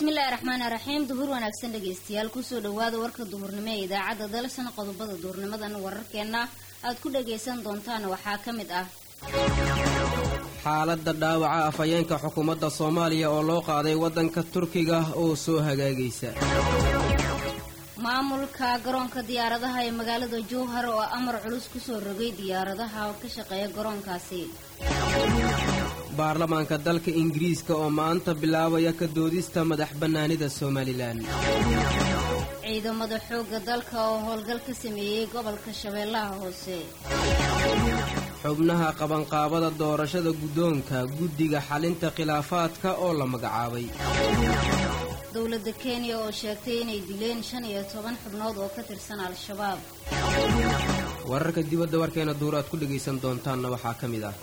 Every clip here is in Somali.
bismillaahi raxmaani raxiim duhur wanaagsan dhegaystayaal kusoo dhawaada warka duhurnimo ee idaacadda dalsan qodobada duhurnimadan wararkeenna aad ku dhagaysan doontaan waxaa ka mid ah xaaladda dhaawaca afhayeenka xukuumadda soomaaliya oo loo qaaday waddanka turkiga oo soo hagaagaysa maamulka garoonka diyaaradaha ee magaalada jowhar oo amar culus kusoo rogay diyaaradaha ka shaqeeya garoonkaasi baarlamaanka dalka ingiriiska oo maanta bilaabaya ka doodista madax bannaanida somalilan ciidamada xoogga dalka oo howlgal ka sameeyey gobolka shabeellaha hoose xubnaha qabanqaabada doorashada guddoonka guddiga xalinta khilaafaadka oo la magacaabay dowladda kenya oo sheegtay inay dileen shan iyo toban xubnood oo ka tirsan al-shabaab wararka dibadda warkeena duur aad ku dhegaysan doontaanna waxaa ka mid ah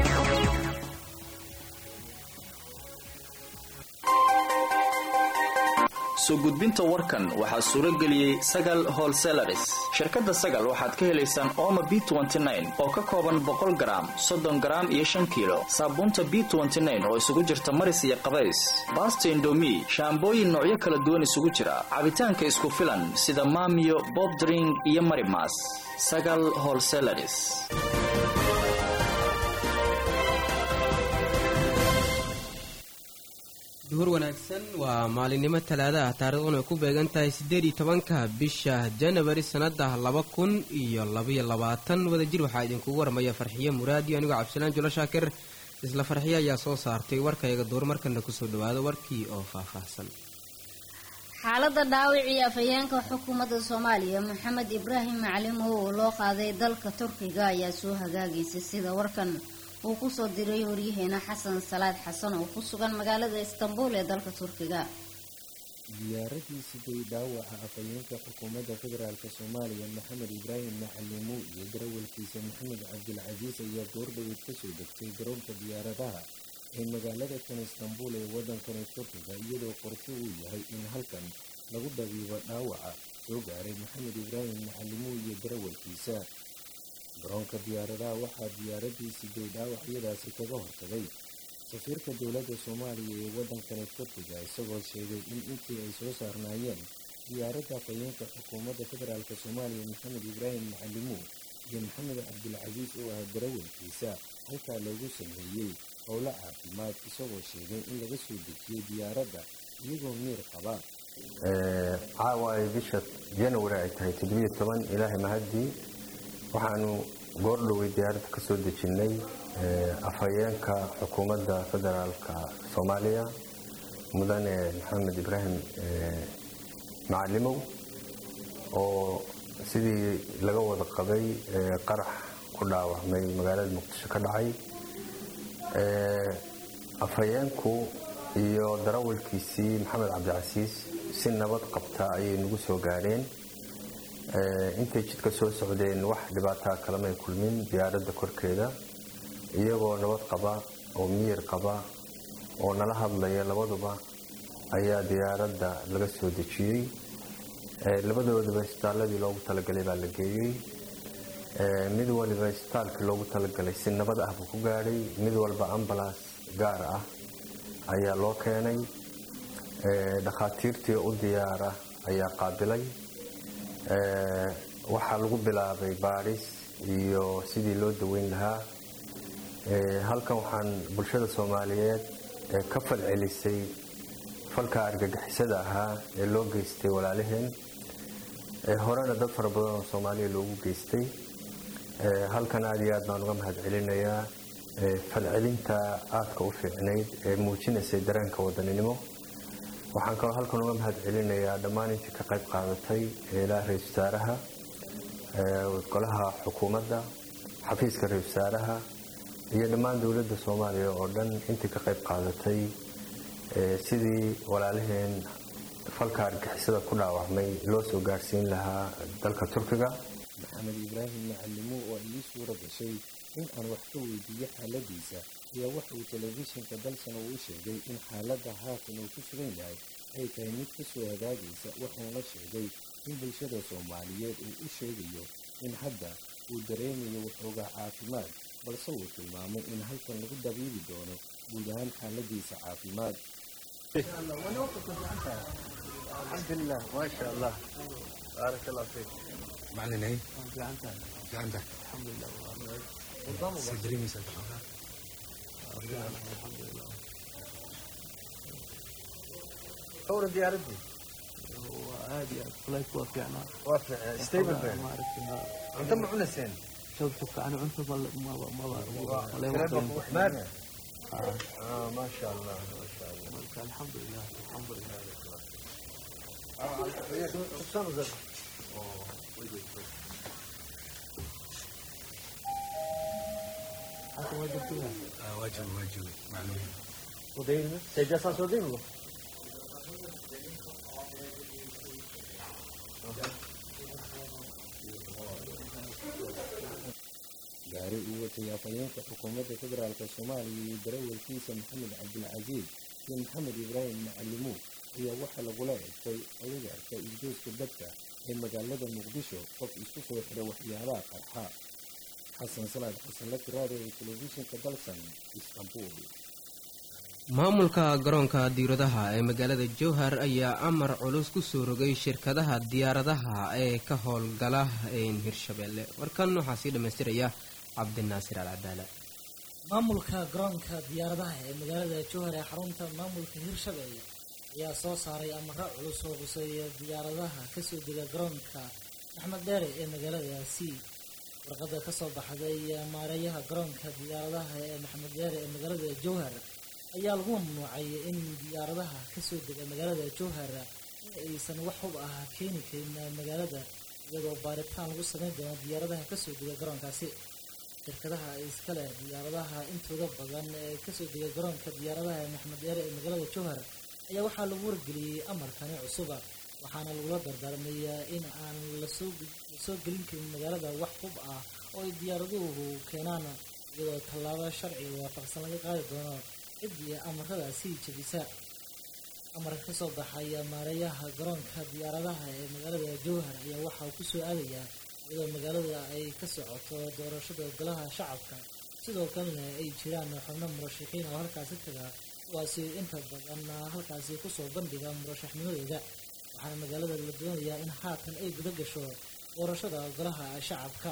soo gudbinta warkan waxaa suuro geliyey sagal holselaris shirkadda sagal waxaad ka helaysaan ooma b oo ka kooban boqol garaam soddon garaam iyo shan kiilo saabuunta b oo isugu jirta maris iyo qabays baasta indomi shaambooyin noocyo kala duwan isugu jira cabitaanka isku filan sida maamiyo bobdring iyo marimas sagal holselaris duhur wanaagsan waa maalinimo talaadaah taariikhduna ay ku beegan tahay siddeed iyo tobanka bisha janawari sannada laba kun iyo labaiyo labaatan wadajir waxaa idinkugu warmaya farxiyo muraadiyo anigoo cabdisalaan julo shaakir isla farxiyo ayaa soo saartay warkayga duur markana kusoo dhawaado warkii oo faahfaahsan xaaladda dhaawicii afhayeenka xukuumadda soomaaliya maxamed ibraahim macalimow oo loo qaaday dalka turkiga ayaa soo hagaagaysay sida warkan uu kusoo diray waryaheena xasan salaad xasan oo ku sugan magaalada istanbul ee dalka turkiga diyaaradii siday dhaawaca afhayeenka xukuumadda federaalk soomaaliya maxamed ibraahim macalimo iyo darawalkiisa maxamed cabdilcasiis ayaa goordhaweyd kasoo degtay garoonka diyaaradaha ee magaalada kan istanbul ee waddankani turkiga iyadoo qorsho uu yahay in halkan lagu dhabiibo dhaawaca soo gaaray maxamed ibraahim macalimo iyo darawalkiisa garoonka diyaaradaha waxaa diyaaradii siday dhaawacyadaasi kaga hortagay safiirka dowladda soomaaliya ee waddankani turkiga isagoo sheegay in intii ay soo saarnaayeen diyaaradda afhayeenka xukuumadda federaalk soomaaliya maxamed ibraahim macalimo iyo maxamed cabdilcasiis oo ah darawalkiisa halkaa loogu sameeyey howlo caafimaad isagoo sheegay in laga soo dejiyey diyaaradda iyagoo miir qaba caawa ay bisha janawari ay tahay toddobiyo toban ilaahay mahadii waxaanu goordhowey diyaaradda ka soo dejinnay afhayeenka xukuumadda federaalka soomaaliya mudane maxamed ibraahim macalimow oo sidii laga wada qabay qarax ku dhaawacmay magaalada muqdisho ka dhacay afhayeenku iyo darawalkiisii maxamed cabdicasiis si nabad qabta ayay nagu soo gaadheen intay jidka soo socdeen wax dhibaataa kalamay kulmin diyaaradda korkeeda iyagoo nabad qaba oo miyir qaba oo nala hadlaya labaduba ayaa diyaaradda laga soo dejiyey labadoodaba isbitaaladii loogu talagalay baa la geeyey mid waliba isbitaalkii loogu talagalay si nabad ah buu ku gaadhay mid walba ambalaas gaar ah ayaa loo keenay dhakhaatiirtii u diyaara ayaa qaabilay waxaa lagu bilaabay baadhis iyo sidii loo daweyn lahaa halkan waxaan bulshada soomaaliyeed ka falcelisay falka argagixisada ahaa ee loo geystay walaalaheen horena dad fara badan oo soomaaliya loogu geystay halkan aada iyo aad baan uga mahad celinayaa falcelinta aadka u fiicnayd ee muujinaysay dareenka wadaninimo waxaan kaloo halkan uga mahad celinayaa dhammaan intii ka qayb qaadatay ilaa ra-isul wasaaraha golaha xukuumadda xafiiska ra-isul wasaaraha iyo dhammaan dowladda soomaaliya oo dhan intii ka qayb qaadatay sidii walaalaheen falka argixisada ku dhaawacmay loo soo gaarhsiin lahaa dalka turkiga maxamed ibraahim macalimo oo ay ii suura gashay in aan wax ka weydiiyo xaaladiisa ayaa waxa uu telefishinka dalsan uu sheegay in xaaladda haatan uu ku sugan yahay ay tahay mid ka soo hagaagaysa wuxuuna sheegay in bulshada soomaaliyeed uu u sheegayo in hadda uu dareemayo waxoogaa caafimaad balse uu tilmaamay in halkan lagu dabiibi doono guud ahaan xaaladiisa caafimaad alxamdulilah maasha allah baarak allah fiik macalin hay fiicanta sa dareemaysaa daxoogaa kawra diyaaradii aad iyo aad flight waa fiicnaa waa fiicnaa stable been maaragtay cunto ma cunaseen shab shubka ani cunto maba maba maba maana maasha allah maasha allah marka alxamdulilah alxamdulilah حتى ما قلت لها waajib waajib maclumin ودين سيجاسا سودين له gaari uu watay afhayeenka xukuumadda federaalk soomaaliya iyo darawalkiisa maxamed cabdilcasiis iyo maxamed ibraahim macalimuud ayaa waxaa lagula egtay agagarka isdooska dadka ee magaalada muqdisho qof isku soo xira waxyaabaha qarxa xasan salaad xasan la tiraada ee telefishinka dalsan istanbul maamulka garoonka diiradaha ee magaalada jowhar ayaa amar culus ku soo rogay shirkadaha diyaaradaha ee ka howlgala hirshabeelle warkan waxaa sii dhammaystiraya cabdinaasir alcadaala maamulka garoonka diyaaradaha ee magaalada jowhar ee xarunta maamulka hirshabeelle ayaa soo saaray amaro culus oo quseeya diyaaradaha kasoo dega garoonka axmed dheere ee magaaladaasi warqada kasoo baxday maareeyaha garoonka diyaaradaha ee maxamed dheere ee magaalada jowhar ayaa lagu mamnuucay in diyaaradaha kasoo dega magaalada jowhar in aysan wax hub ah keeni karin magaalada iyadoo baaritaan lagu sameyn doono diyaaradaha kasoo dega garoonkaasi shirkadaha iskale diyaaradaha intooda badan ee kasoo dega garoonka diyaaradaha ee maxamed dheere ee magaalada jowhar ayaa waxaa lagu wargeliyey amarkani cusuba waxaana lagula dardaarmay in aan lasoo lasoo gelin karin magaalada wax hub ah oo ay diyaaraduhu keenaan iyadoo tallaabo sharciga waafaqsan laga qaadi doono ciddii amaradaasi jebisa amarka kasoo baxay maareeyaha garoonka diyaaradaha ee magaalada jowhar ayaa waxaa ku soo aadayaa iyadoo magaalada ay ka socoto doorashada golaha shacabka sidoo kalena ay jiraan xubno murashaxiin oo halkaasi taga kuwaasi inta badan halkaasi kusoo bandhiga murashaxnimadooda waxaana magaalada la doonayaa in haatan ay guda gasho doorashada golaha shacabka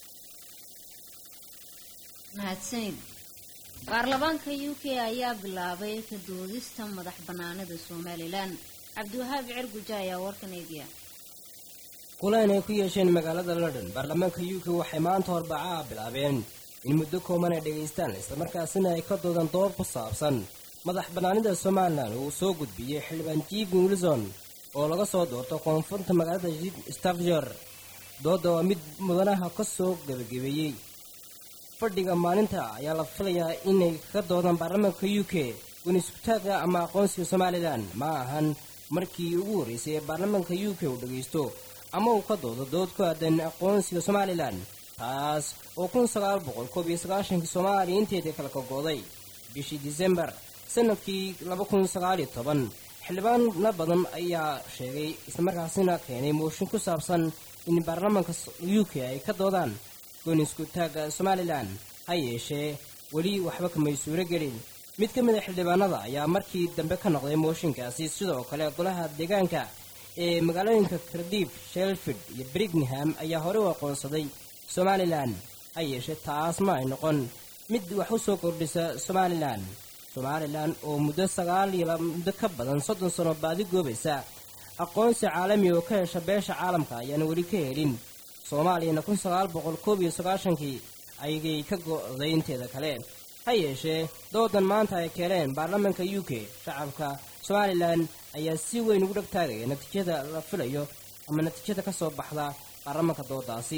mahadsanid baarlamaanka u k ayaa bilaabay ka doodista madax banaanida somalilan cabdiwahaab cirguja ayaa warkan eegaya kulan ay ku yeesheen magaalada london baarlamaanka u k waxay maanta horbacaha bilaabeen in muddo kooban ay dhegaystaan islamarkaasina ay ka doodan dood ku saabsan madax bannaanida somalilan uu soo gudbiyey xildhibaan jiefin wilson oo laga soo doorto koonfurta magaalada stafjor doodda waa mid mudanaha ka soo gebagabeeyey fadhiga maalinta ayaa la filayaa inay ka doodaan baarlamaanka u k gunisku-taagga ama aqoonsiga somalilan ma ahan markii ugu horreysay ee baarlamaanka u k uu dhagaysto ama uu ka doodo dood ku aadan aqoonsiga somalilan taas oo kun sagaal boqol koob iyo sagaashankii soomaaliya inteedii kala kogooday bishii disembar sanadkii laba kun sagaaliyo toban xildhibaano badan ayaa sheegay islamarkaasina keenay mooshin ku saabsan in baarlamaanka u k ay ka doodaan goonisku taagga somalilan ha yeeshee weli waxba kamay suuro gelin mid ka mid a xildhibaanada ayaa markii dambe ka noqday mooshinkaasi sidoo kale golaha deegaanka ee magaalooyinka kardiif shelford iyo brigham ayaa horey u aqoonsaday somalilan ha yeeshee taas ma ay noqon mid wax u soo kordhisa somalilan somalilan oo muddo sagaal iyo muddo ka badan soddon sano baadi goobaysa aqoonsi caalami oo ka hesha beesha caalamka ayaana weli ka helin soomaaliyana kun sagaal boqol koob iyo sagaashankii ayay ka go'day inteeda kale ha yeeshee doodan maanta ay keeneen baarlamaanka u k shacabka somalilan ayaa si weyn ugu dhegtaagaya natiijada la filayo ama natiijada ka soo baxda baarlamaanka doodaasi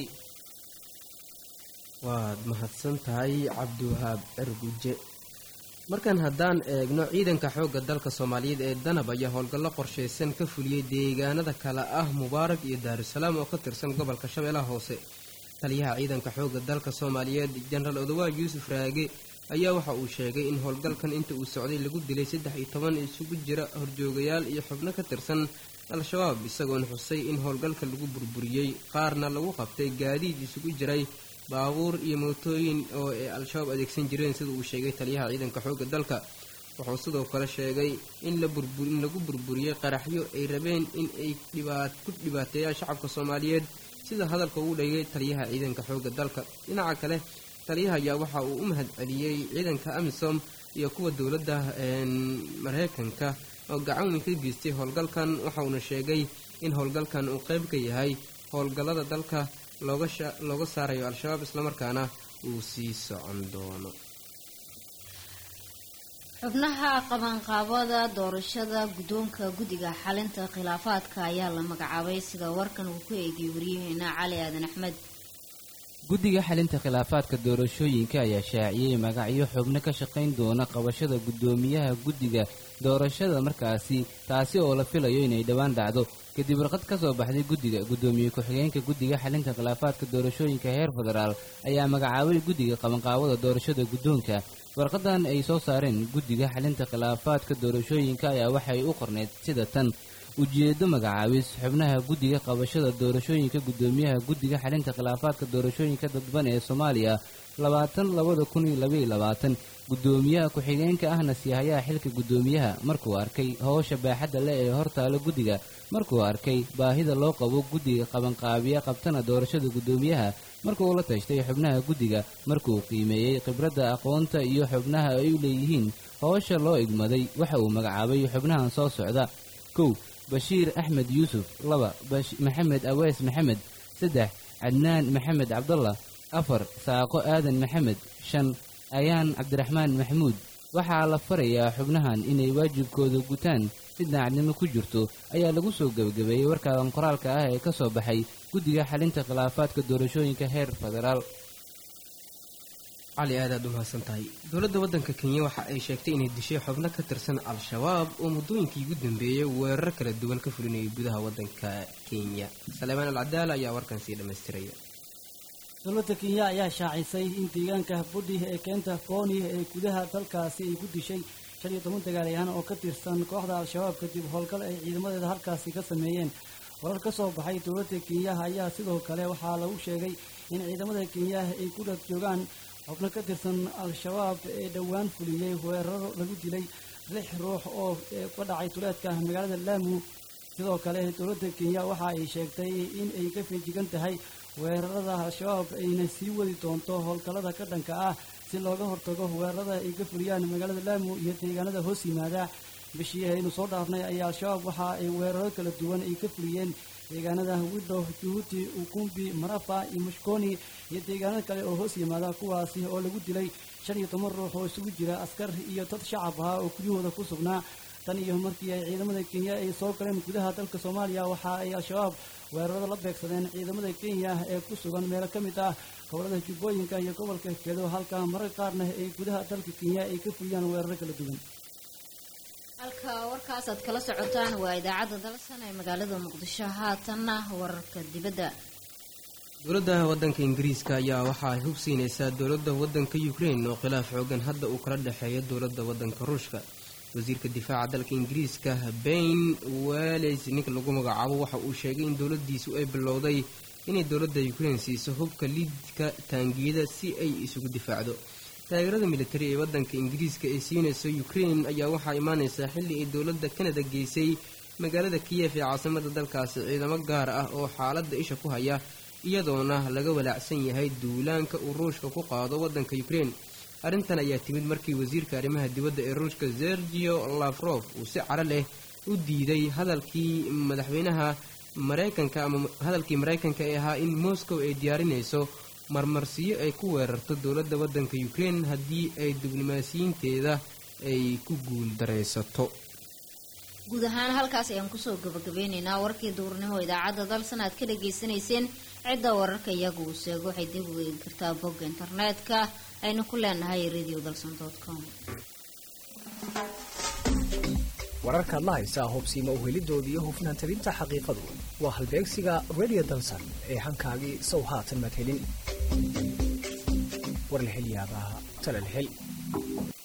waad mahadsan tahay cabdiwahaab cirguje markan haddaan eegno ciidanka xoogga dalka soomaaliyeed ee danab ayaa howlgallo qorshaysan ka fuliyey deegaanada kale ah mubaarak iyo daarusalaam oo ka tirsan gobolka shabeellaha hoose taliyaha ciidanka xoogga dalka soomaaliyeed jenaraal odawaal yuusuf raage ayaa waxa uu sheegay in howlgalkan inta uu socday lagu dilay saddex iyo toban isugu jira horjoogayaal iyo xubno ka tirsan al-shabaab isagoona xusay in howlgalka lagu burburiyey qaarna lagu qabtay gaadiid isugu jiray baabuur iyo mootooyin oo ay al-shabaab adeegsan jireen sida uu sheegay taliyaha ciidanka xoogga dalka wuxuu sidoo kale sheegay in la burbur in lagu burburiyey qaraxyo ay rabeen in ay dhibaat ku dhibaateeyaan shacabka soomaaliyeed sida hadalka uu dhigay taliyaha ciidanka xoogga dalka dhinaca kale taliyaha ayaa waxa uu u mahad celiyey ciidanka amisom iyo kuwa dowladda mareykanka oo gacan weyn ka geystay howlgalkan waxauna sheegay in howlgalkan uu qayb ka yahay howlgallada dalka looga saarayo al-shabaab islamarkaana uu sii socon doono xubnaha qabanqaabada doorashada guddoonka guddiga xalinta khilaafaadka ayaa la magacaabay sida warkan uu ku eegay waryaheena cali aadan axmed guddiga xalinta khilaafaadka doorashooyinka ayaa shaaciyey magacyo xubno ka shaqayn doona qabashada guddoomiyaha guddiga doorashada markaasi taasi oo la filayo inay dhowaan dhacdo kadib warqad ka soo baxday guddiga guddoomiye ku-xigeenka guddiga xalinta khilaafaadka doorashooyinka heer federaal ayaa magacaabay guddiga qabanqaabada doorashada guddoonka warqadan ay soo saareen guddiga xalinta khilaafaadka doorashooyinka ayaa waxay u qorneyd sida tan ujeedo magacaabis xubnaha guddiga qabashada doorashooyinka guddoomiyaha guddiga xalinta khilaafaadka doorashooyinka dadban ee soomaaliya labaatan labada kun iyo labaiyo labaatan guddoomiyaha ku-xigeenka ahna siihayaha xilka guddoomiyaha markuu arkay howsha baaxadda leh ee hortaalo guddiga markuu arkay baahida loo qabo guddiga qabanqaabiya qabtana doorashada guddoomiyaha markuu la tashtay xubnaha guddiga markuu qiimeeyey khibradda aqoonta iyo xubnaha ay u leeyihiin howsha loo igmaday waxa uu magacaabay xubnahan soo socda kow bashiir axmed yuusuf laba maxamed awees maxamed saddex cadnaan maxamed cabdallah afar saaqo aadan maxamed shan ayaan cabdiraxmaan maxamuud waxaa la farayaa xubnahan inay waajibkooda gutaan si daacadnimo ku jirto ayaa lagu soo gebagabeeyey warkaadan qoraalka ah ee ka soo baxay guddiga xalinta khilaafaadka doorashooyinka heer federaal cali aad aad u mahadsan tahay dowladda waddanka kenya waxa ay sheegtay inay dishay xubno ka tirsan al-shabaab oo muddooyinkii ugu dambeeyey weerar kala duwan ka fulinayay gudaha waddanka kenya saleemaan alcadaala ayaa warkan sii dhammaystiraya dowladda kenya ayaa shaacisay in deegaanka budhi ee keenta kooni ee gudaha dalkaasi ay ku dishay shan iyo toban dagaalyahaan oo ka tirsan kooxda al-shabaab kadib howlgal ay ciidamadeeda halkaasi ka sameeyeen warar ka soo baxay dowladda kenya ayaa sidoo kale waxaa lagu sheegay in ciidamada kenya ay ku dhag joogaan xubno ka tirsan al-shabaab ee dhowaan fuliyey weeraro lagu dilay lix ruux oo ka dhacay tuleedka magaalada laamu sidoo kale dowladda kenya waxa ay sheegtay in ay ka feejigan tahay weerarada al-shabaab ayna sii wadi doonto howlgallada ka dhanka ah si looga hortago weerarada ay ka fuliyaan magaalada laamu iyo deegaanada hoos yimaada bishii aynu soo dhaafnay ayaa al-shabaab waxa ay weeraro kala duwan ay ka fuliyeen deegaanada widhow juhuuti ukumbi marafa iyo mushkoni iyo deegaanada kale oo hoos yimaada kuwaasi oo lagu dilay shan iyo toban ruux oo isugu jira askar iyo dad shacab ah oo guryahooda ku sugnaa tan iyo markii ay ciidamada kenya ay soo galeen gudaha dalka soomaaliya waxa ay al-shabaab weerarada la beegsadeen ciidamada kenya ee ku sugan meelo ka mid ah gobolada jubbooyinka iyo gobolka kedo halka marar qaarna ay gudaha dalka kenya ay ka fuliyaan weeraro kala duwan halka warkaas aad kala socotaan waa idaacadda dalsan ee magaalada muqdisho haatanna wararka dibadda dowladda waddanka ingiriiska ayaa waxa ay hubsiinaysaa dowladda waddanka ukrain oo khilaaf xoogan hadda uu kala dhexeeyo dowladda waddanka ruushka wasiirka difaaca dalka ingiriiska bain wales ninka lagu magacaabo waxa uu sheegay in dowladdiisu ay bilowday inay dowladda ukrain siiso hubka liidka taangiyada si ay isugu difaacdo taageerada militari ee waddanka ingiriiska ay siinayso ukrain ayaa waxaa imaanaysaa xilli ay dowladda kanada geysay magaalada kiyef ee caasimada dalkaasi ciidamo gaar ah oo xaaladda isha ku haya iyadoona laga walaacsan yahay duulaanka uu ruushka ku qaado waddanka ukrain arrintan ayaa timid markii wasiirka arrimaha dibadda ee ruushka sergio lafrof uu si caro leh u diiday hadalkii madaxweynaha maraykanka ama hadalkii maraykanka ee ahaa in moscow ay diyaarinayso marmarsiyo ay ku weerarto dowladda waddanka ukrain haddii ay diblomaasiyiinteeda ay ku guul daraysato guud ahaan halkaas ayaan kusoo gabagabeyneynaa warkii duurnimo idaacadda dalsan aad ka dhagaysanayseen cidda wararka iyagu uu sheego waxay dib u eegi kartaa bogga internetka aynu ku leenahay radio dalson com wararkaad la haysaa hobsiima uhelidooda iyo hufnaan tabinta xaqiiqadu waa halbeegsiga radio dalsan ee hankaagii sow haatan madhelin war la hel yaabaa tala la hel